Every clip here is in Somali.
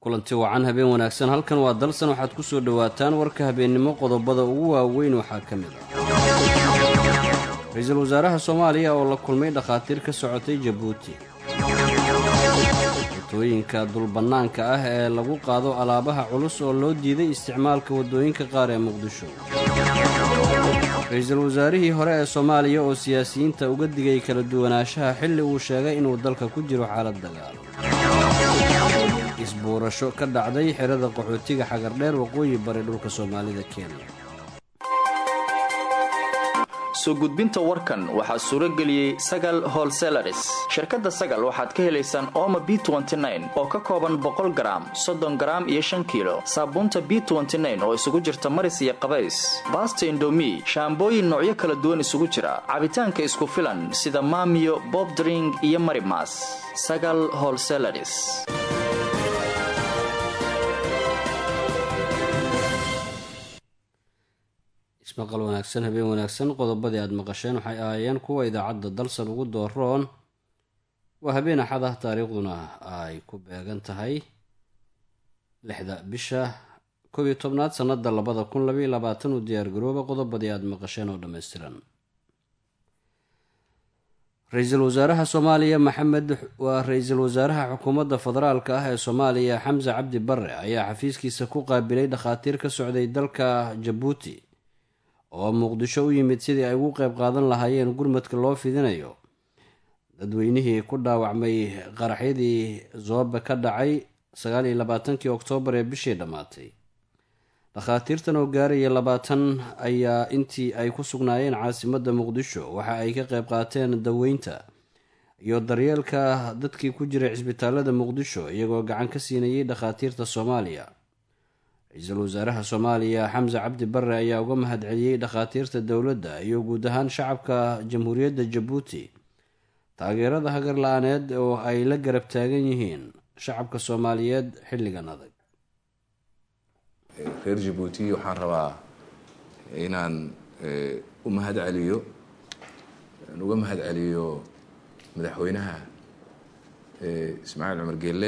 kulanti wacan habeen wanaagsan halkan waa dalsan waxaad ku soo dhowaataan warka habeennimo qodobada ugu waaweyn waxaa ka mid ah ra-iisul wasaaraha soomaaliya oo la kulmay dhakhaatiir ka socotay jabuuti watooyinka dulbannaanka ah ee lagu qaado alaabaha culus oo loo diiday isticmaalka waddooyinka qaar ee muqdisho ra-iisul wasaarihii hore ee soomaaliya oo siyaasiyiinta uga digay kala duwanaanshaha xilli uu sheegay inuu dalka ku jiro xaalad dagaal isbuurasho ka dhacday xerada qaxootiga xagardheer waqooyi bari dhulka soomaalida kenya soo gudbinta warkan waxaa suuro geliyey sagal holselaris shirkadda sagal waxaad ka helaysaan ooma b oo ka kooban boqol garaam soddon garaam iyo shan kiilo saabuunta b oo isugu jirta maris iyo qabays baasta indomi shaambooyin noocyo kala duwan isugu jira cabitaanka isku filan sida maamiyo bobdring iyo marimas sagal holselaris ismaqal wanaagsan habeen wanaagsan qodobadii aada maqasheen waxay ahaayeen kuwa idaacadda dalsan ugu dooroon waa habeen axad ah taariikhduna ay ku beegan tahay lixda bisha koob iyo tobnaad sannada labada kun labaiyo labaatan u diyaargarooba qodobadii aada maqasheen oo dhammaystiran ra-iisul wasaaraha soomaaliya maxamed waa ra-iisul wasaaraha xukuumadda federaalka ah ee soomaaliya xamse cabdi bare ayaa xafiiskiisa ku qaabilay dhakhaatiir ka socday dalka jabuuti oo muqdisho u yimid sidii ay ugu qeyb qaadan lahaayeen gurmadka loo fidinayo dadweynihii ku dhaawacmay qaraxyadii zoobe ka dhacay sagaal iyo labaatankii oktoobar ee bishii dhammaatay dhakhaatiirtan oo gaaraya labaatan ayaa intii ay ku sugnaayeen caasimadda muqdisho waxa ay ka qeyb qaateen daweynta iyo daryeelka dadkii ku jiray cisbitaalada muqdisho iyagoo gacan ka siinayay dhakhaatiirta soomaaliya ra-iisul wasaaraha soomaaliya xamse cabdi bare ayaa uga mahadceliyey dhakhaatiirta dowladda iyo guud ahaan shacabka jamhuuriyadda jabuuti taageerada hagar la-aaneed oo ay la garab taagan yihiin shacabka soomaaliyeed xilligan adag reer jabuuti waxaan rabaa inaan u mahad celiyo uga mahad celiyo madaxweynaha ismaaciil cumar geelle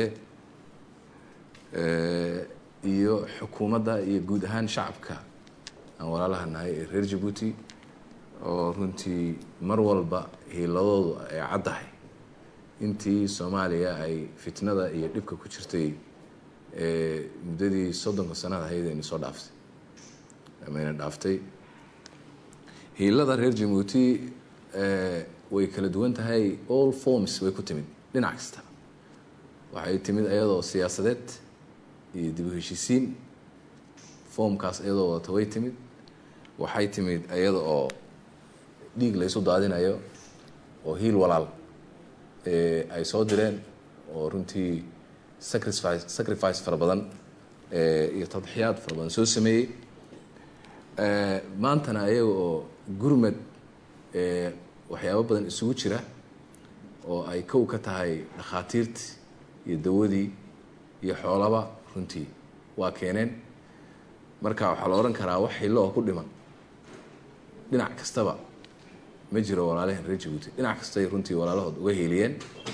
iyo xukuumadda iyo guud ahaan shacabka aan walaalaha nahay ee reer jabuuti oo runtii mar walba hiiladoodu ay caddahay intii soomaaliya ay fitnada iyo dhibka ku jirtay muddadii soddonka sanada ahayd ayna soo dhaaftay amayna dhaaftay hiilada reer jabuuti way kala duwan tahay all forms way ku timid dhinac kasta waxay timid ayadoo siyaasadeed iyo dib u heshiisiin foomkaas iyadoo wadata way timid waxay timid iyada oo dhiig laysu daadinayo oo hiil walaal ay soo direen oo runtii sacrifice sacrifice fara badan iyo tadxiyaad fara badan soo sameeyey maantana ayaga oo gurmad waxyaabo badan isugu jira oo ay kow ka tahay dhakhaatiirtii iyo dawadii iyo xoolaba runtii waa keeneen marka waxaa la odhan karaa wax xillo oo ku dhiman dhinac kastaba ma jiro walaalahan reer jabuuti dhinac kastay runtii walaalahood uga heeliyeen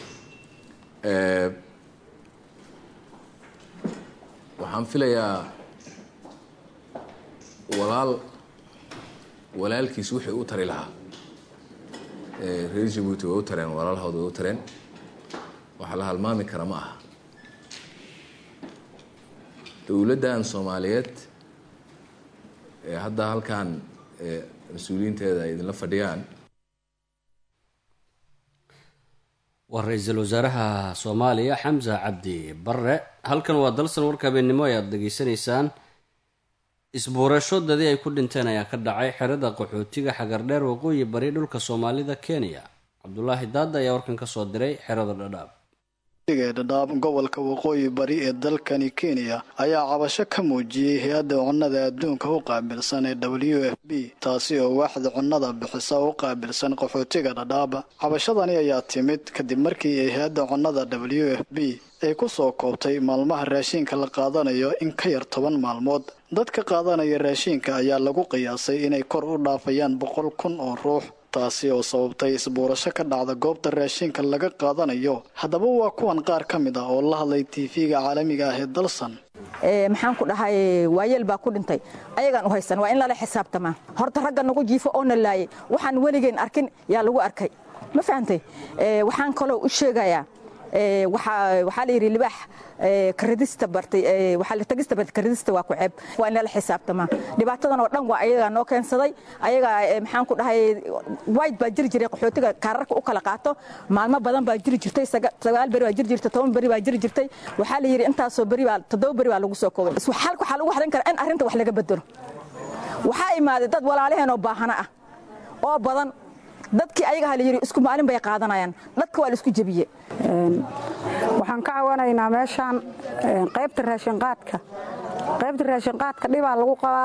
waxaan filayaa walaal walaalkiis wixii u tari lahaa reer jabuuti way u tareen walaalahood way u tareen waxa la halmaami kara ma aha dowladdan soomaaliyeed ee hadda halkan mas-uuliyiinteeda ay idinla fadhiyaan waa ra-iisul wasaaraha soomaaliya xamse cabdi bare halkan waa dalsan warka habeennimo ayaad dhageysanaysaan isbuurasho dadii ay ku dhinteen ayaa ka dhacay xerada qaxootiga xagardheer waqooyi bari dhulka soomaalida kenya cabdulaahi daada ayaa warkan ka soo diray xerada dhadhaab dhadhaab gobolka waqooyi bari ee dalkani kenya ayaa cabasho ka muujiyey hay-adda cunnada adduunka u qaabilsan ee w f b taasi oo waaxda cunnada bixisa u qaabilsan qaxootiga dhadhaab cabashadani ayaa timid kadib markii ay hay-adda cunnada w f b ay ku soo koobtay maalmaha raashiinka la qaadanayo in ka yar toban maalmood dadka qaadanaya raashiinka ayaa lagu qiyaasay inay kor u dhaafayaan boqol kun oo ruux taasi oo sababtay isbuurasho ka dhacda goobta raashinka laga qaadanayo haddaba waa kuwan qaar ka mid ah oo la hadlay tv-ga caalamiga ah ee dalsan maxaan ku dhahay waayeel baa ku dhintay ayagaan u haysan waa in lala xisaabtamaa horta ragga nagu jiifo oo na laayay waxaan weligeen arkin yaa lagu arkay ma fahantay waxaan kaloo u sheegayaa waxaa la yidhi libaax karadista bartay waxaa tagista bartay karadista waa ku ceeb waa in lala xisaabtamaa dhibaatadan oo dhan waa ayagaa noo keensaday ayagaa maxaan ku dhahay wide baa jiri jiray qaxootiga kaararka u kala qaato maalmo badan baa jiri jirtay sagaal beri baa jiri jirtay toban beri baa jiri jirtay waxaa la yidhi intaasoo beri baa toddoba beri baa lagu soo koobay xalka waxaa lagu xarin karaa in arrinta wax laga bedelo waxaa imaaday dad walaalaheen oo baahana ah oo badan dadkii ayaga la yidhi isku maalin bay qaadanayaan dadka waa la isku jebiye waxaan ka cawanaynaa meeshaan qaybta raashinqaadka qaybta raashinqaadka dhibaa lagu qabaa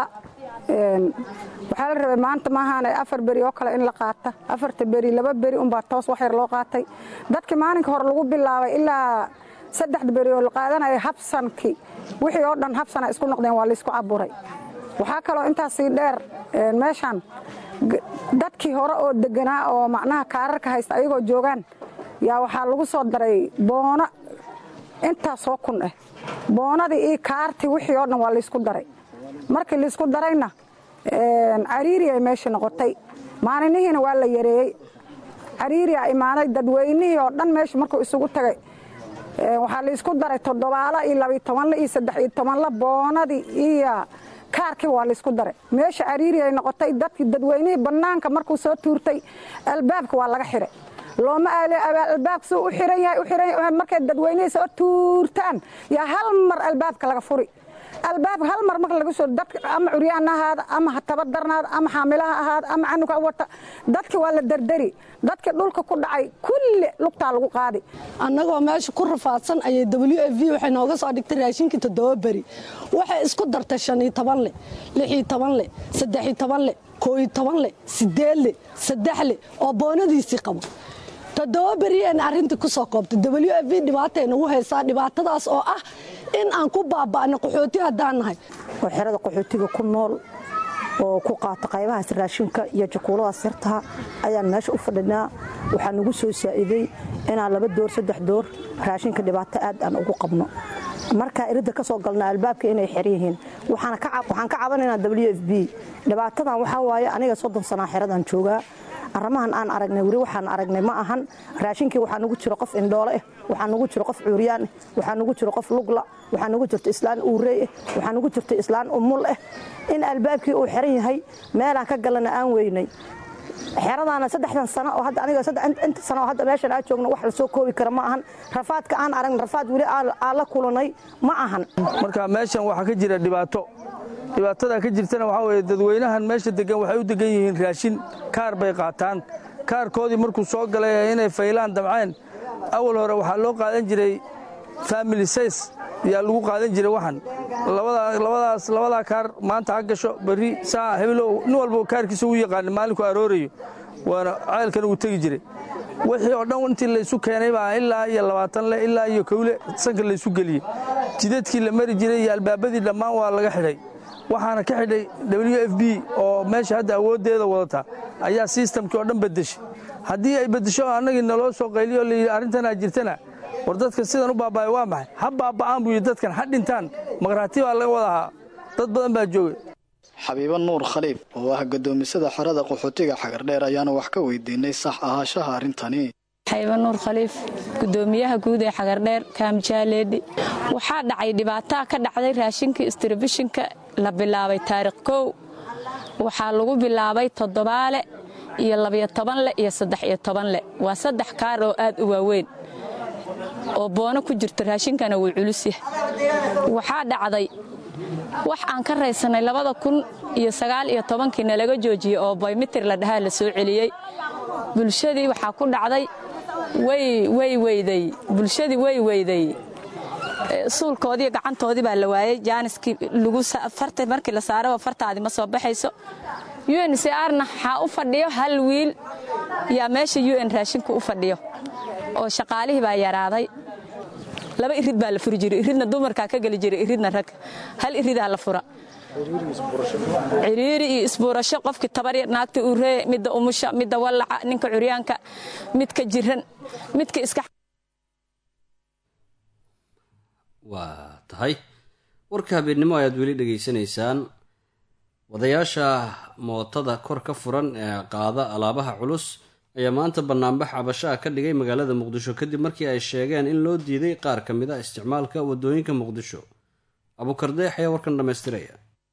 waxaa la rabay maanta maahaane afar beri oo kale in la qaata afarta beri laba beri unbaa toos wax yar loo qaatay dadkii maalinka hore lagu bilaabay ilaa saddexda beri oo la qaadanaya habsankii wixii oo dhan habsana isku noqdeen waa laysku caburay waxaa kaloo intaasii dheer meeshaan dadkii hore oo deganaa oo macnaha kaararka haysta ayagoo joogaan yaa waxaa lagu soo daray boono intaasoo kun ah boonadii iyo kaartii wixii oo dhan waa laysku daray markii laysku darayna cariiri ay meesha noqotay maalinihiina waa la yareeyey cariiriyaa imaaday dadweynihii oo dhan meesha markuu isugu tagay waxaa laysku daray toddobaala iyo labiyo tobanla iyo saddex iyo tobanla boonadii iyo kaarkii waa laysku daray meesha cariiri ay noqotay dadkii dadweynihii bannaanka markuu soo tuurtay albaabka waa laga xiray looma aale albaabka suu u xiran yahay u xiran yahay markay dadweynihii soo tuurtaan yaa hal mar albaabka laga furi albaabka hal mar marka laga soo dadka ama curyaan ahaada ama tabadarnaada ama xaamilaha ahaada ama canuga wata dadki waa la dardari dadkii dhulka ku dhacay kulli lugtaa lagu qaadi annagoo meesha ku rafaadsan ayay w f v waxay nooga soo dhigtay raashinkii toddoba beri waxay isku dartay shaniyo toban le lixiyo toban le saddexiyo toban le kooyo toban le sideed le saddex le oo boonadiisii qabo toddoba beriyeen arrintii ku soo koobtay w f v dhibaatay nagu haysaa dhibaatadaas oo ah in aan ku baaba'no qaxooti haddaan nahay oo xerada qaxootiga ku nool oo ku qaata qaybahaas raashinka iyo jakuuladaas yartaha ayaan meesha u fadhinaa waxaa nagu soo saa'iday inaan laba door saddex door raashinka dhibaato aad aan ugu qabno markaa iridda ka soo galna albaabka inay xer yihiin waxaan ka cabanaynaa w f b dhibaatadan waxaa waaye aniga soddon sanaa xeradan joogaa arrimahan aan aragnay weli waxaan aragnay ma ahan raashinkii waxaa nugu jiro qof indhoole ah waxaa nugu jiro qof cuuryaan ah waxaa nugu jiro qof lugla waxaa nugu jirto islaan uurey ah waxaa nugu jirto islaan umul ah in albaabkii uu xiran yahay meelaan ka galana aan weynay xeradaana saddexdan sano oo hadda aniga inta sano oo hadda meeshan aa joogno wax la soo koobi kara ma ahan rafaadka aan aragna rafaad weli aan la kulanay ma ahan marka meeshan waxaa ka jira dhibaato dhibaatada ka jirtana waxaa weye dadweynahan meesha degan waxay u degan yihiin raashin kaar bay qaataan kaarkoodii markuu soo galay inay faylaan damceen awal hore waxaa loo qaadan jiray family says yaa lagu qaadan jiray waxan labadaas labadaa kaar maanta ha gasho berri saa hebelow nin walba kaarkiisa u yaqaana maalinku aroorayo waana ceelkana uu tegi jiray wixii oo dhan intii laysu keenay baa ilaa iyo labaatan le ilaa iyo kowle sanka laysu geliyey jidadkii la mari jiray iyo albaabadii dhammaan waa laga xidhay waxaana ka xidhay w f b oo meesha hadda awooddeeda wadata ayaa sistamkii oo dhan bedeshay haddii ay beddesho annagii naloo soo qayliyo layidhi arrintanaa jirtana war dadka sidan u baaba'ay waa maxay ha baaba'aan buu yidhi dadkan ha dhintaan maqhraati baa laga wada ahaa dad badan baa joogay xabiibo nuur khaliif oo ah guddoomisada xerada qaxootiga xagardheer ayaana wax ka weydiinay sax ahaashaha arrintani xayba nuur khaliif gudoomiyaha guud ee xagardheer kaamjaaleedhi waxaa dhacay dhibaataa ka dhacday raashinkii istribishinka la bilaabay taariikh kow waxaa lagu bilaabay toddobaale iyo labiyo tobanle iyo saddex iyo tobanle waa saddex kaar oo aad u waaweyn oo boono ku jirto raashinkana wuu culusyahay waxaa dhacday wax aan ka raysanay labada kun iyo sagaal iyo tobankii nalaga joojiyey oo baymitir la dhahaa la soo celiyey bulshadii waxaa ku dhacday way weyday bulshadii way weyday suulkoodii gacantoodii baa la waayey jaaniskii markii la saaraba fartaadii ma soo baxayso uncrna waxaa u fadhiyo hal wiil yaa meesha un raashinku u fadhiyo oo shaqaalihii baa yaraaday laba irid baa la furi jiray iridna dumarkaa ka geli jiray iridna rag hal iridaa la fura ciriiri iyo isbuurasho qofkii tabaryar naagta uree midda umusha midda wallaca ninka curyaanka midka jiran midka iska waa tahay warka habeennimo ayaad weli dhegaysanaysaan wadayaasha mootada kor ka furan ee qaada alaabaha culus ayaa maanta banaanbax cabasho ah ka dhigay magaalada muqdisho kadib markii ay sheegeen in loo diiday qaar ka mid a isticmaalka wadooyinka muqdisho abuukardeex ayaa warkan dhammaystiraya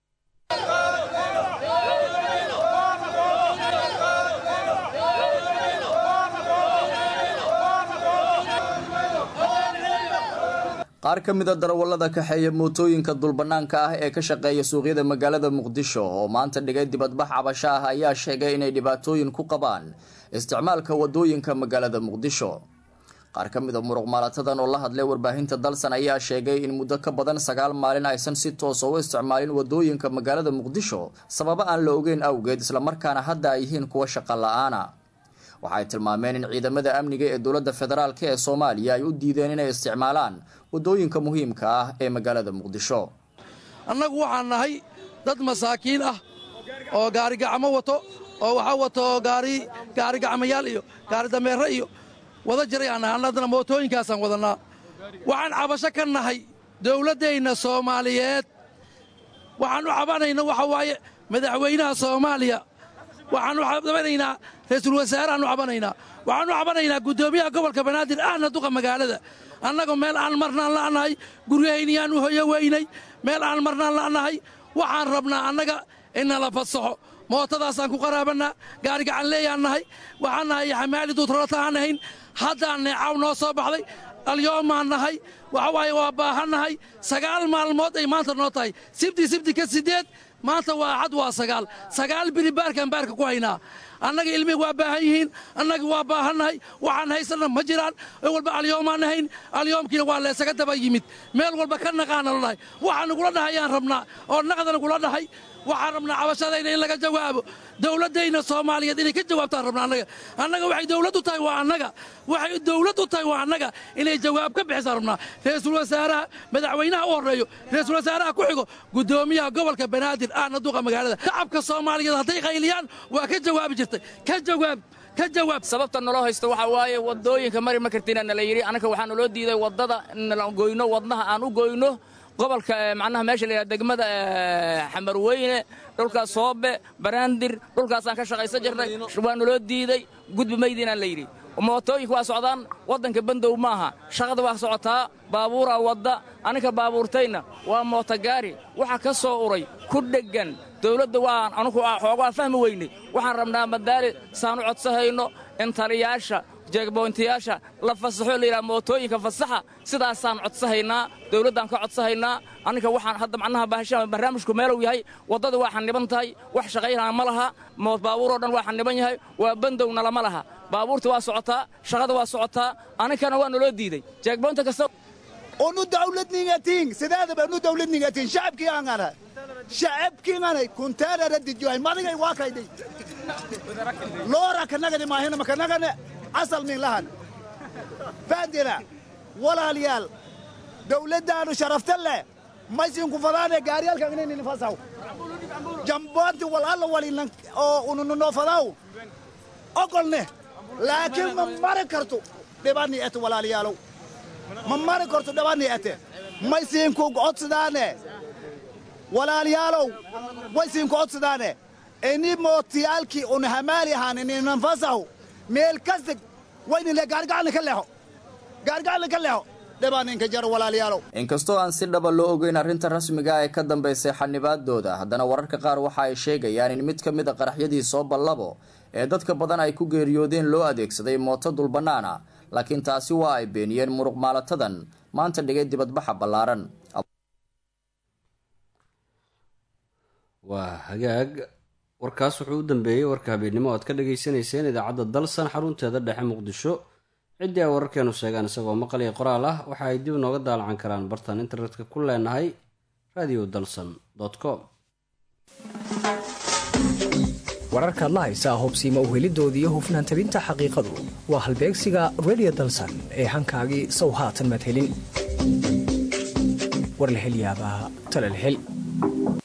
qaar ka mida darawallada kaxeeya mootooyinka dulbannaanka ah ee ka shaqeeya suuqyada magaalada muqdisho oo maanta dhigay dibadbax cabasho ah ayaa sheegay inay dhibaatooyin ku qabaan isticmaalka wadooyinka magaalada muqdisho qaar ka mida muruqmaalatadan oo la hadlay warbaahinta dalsan ayaa sheegay in muddo ka badan sagaal maalin aysan si toosa u isticmaalin wadooyinka magaalada muqdisho sababo aan la ogeyn awgeed islamarkaana hadda ay yihiin kuwa shaqo la-aana waxaay tilmaameen in ciidamada amniga ee dowladda federaalk ee soomaaliya ay u diideen inay isticmaalaan wadooyinka muhiimka ah ee magaalada muqdisho annagu waxaan nahay dad masaakiin ah oo gaarigacmo wato oo waxaa wato gaari gaarigacmayaal iyo gaari dameerre iyo wada jiray aan nahay annadana mootooyinkaasaan wadannaa waxaan cabasho ka nahay dowladdayna soomaaliyeed waxaan u cabanayna waxa waaye madaxweynaha soomaaliya waxaan u cabanaynaa ra-iisul wasaarahaan u cabanaynaa waxaan u cabanaynaa guddoomiyaha gobolka banaadir ahna duqa magaalada annagu meel aan marnaan la'nahay guryahayniyaan u hoyo weynay meel aan marnaan la'nahay waxaan rabnaa annaga inala fasaxo mootadaasaan ku qaraabannaa gaarigacan leeyaan nahay waxaan nahay xamaali duutralataan ahayn haddaan neecaw noo soo baxday alyoomaan nahay waxa waaye waa baahannahay sagaal maalmood ay maanta noo tahay sibti sibti ka siddeed maanta waa axad waa sagaal sagaal biri baarkaan baarka ku haynaa annaga ilmihi waa baahan yihiin annaga waa baahannahay waxaan haysanna ma jiraan walba alyoomaan ahayn alyoomkiina waa leesaga daba yimid meel walba ka naqaana la dhahay waxaa nagula dhahay ayaan rabnaa oo naqda nagula dhahay waxaan rabnaa cabashadayna in laga jawaabo dowladdayna soomaaliyeed inay ka jawaabtaan rabnaa annaga annaga waxay dowlad u tahay waa annaga waxay dowlad u tahay waa annaga inay jawaab ka bixisaan rabnaa ra-iisul wasaaraha madaxweynaha u horreeyo ra-iisul wasaaraha ku xigo guddoomiyaha gobolka banaadir ahna duqa magaalada shacabka soomaaliyeed hadday qayliyaan waa ka jawaabi jirtay ka jawaab ka jawaab sababta naloo haysto waxaa waaye wadooyinka mari ma kartina nala yidhi annaga waxaa naloo diiday waddada nala goyno wadnaha aan u goyno gobolka macnaha meesha la yidhaha degmada xamarweyne dhulkaas soobe baraandir dhulkaasaan ka shaqaysan jirnay waa naloo diiday gudbi maydiinaan la yidhi mootooyinka waa socdaan waddanka bandow maaha shaqada waa socotaa baabuuraa wadda aninka baabuurtayna waa mootogaari waxa ka soo uray ku dheggan dawladda waan anugu xoogaa fahmi weynay waxaan rabnaa madaali saan u codsahayno in taliyaasha jeegboyntayaasha la fasaxo la yidhaha mootooyinka fasaxa sidaasaan codsahaynaa dawladdaan ka codsahaynaa aninka waxaan hadda macnaha baahashaa barnaamijku meelow yahay waddada waa xaniban tahay wax shaqaynaa ma laha moot baabuuroo dhan waa xaniban yahay waa bandowna lama laha baabuurta waa socotaa shaqada waa socotaa aninkana waa naloo diiday jeegboynta kasta onu dawladningatiin sideedaba nu dawladningatiin shacabkii angana shacabkiinganay kunteerara dijohay madigay waa kaydhay loora kanagani maahina makanagane asal min lahan faandina walaalayaal dawladdaannu sharafta leh maysinku fadaane gaariyaalkan inaynin fasaw jamboonti wal alla walinan oo unununoo fadaw ogolne laakiin ma mari karto dhibani ete walaalayaalow ma mari karto dhibani ete maysinku codsidaane walaalayaalow waysinku codsidaane ini mootiyaalkii un hamaali ahaan ininan fasaw meel kastig waynile gaarigacalni ka leexo gaarigacalni ka leexo dhibaaninka jaro walaalayaalow inkastoo aan si dhaba loo ogeyn arrinta rasmiga ee ka dambaysay xanibaadooda haddana wararka qaar waxa ay sheegayaan in mid ka mid a qaraxyadii soo ballabo ee dadka badan ay ku geeriyoodeen loo adeegsaday mooto dulbannaana laakiin taasi waa ay beeniyeen muruq maalatadan maanta dhigay dibadbaxa ballaaran waa hagaag warkaas wuxuu u dambeeyey warka habeennimo o aad ka dhagaysanayseen idaacadda dalsan xarunteeda dhexe muqdisho ciddii ay wararkeenu sheegaan isagoo maqal iyo qoraal ah waxa ay dib nooga daalacan karaan bartaan internetka ku leenahay radio dalsan com wararkaad la haysaa hubsiima uhelidooda iyo hufnaan tabinta xaqiiqadu waa halbeegsiga radio dalsan ee hankaagii sow haatan madhelin war la hel yaabaa tala la hel